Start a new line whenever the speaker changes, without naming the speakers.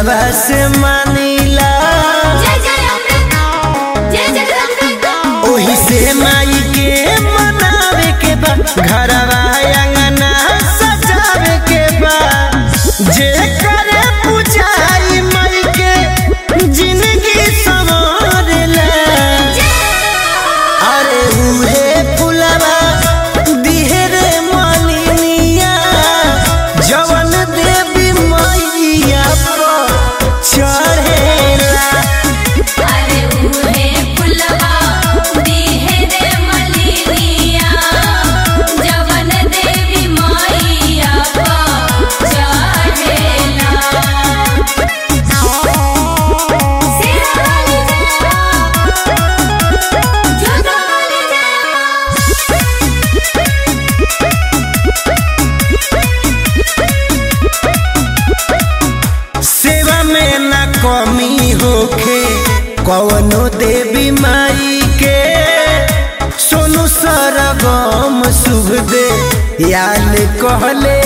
दिलवा से मानीला
जय जय अमृत जय जगदम्बिका
ओही से माई के मनावे के बा घरवा अंगना सजावे के बा जे करे पूजाई माई के जिंदगी संवारेला अरे उहे फुलवा दिहरे मालिनिया जवन देवी मैया पर चढ़ेला
अरे उहे फुलवा दिहे रे मलिनिया जवन देवी मैया पा चढ़ेला सिरा वाली जय जोगा वाली जय
सेवा में न कमी होखे कवनो देवी माई के सोनू सरगम शुभ दे याल कहले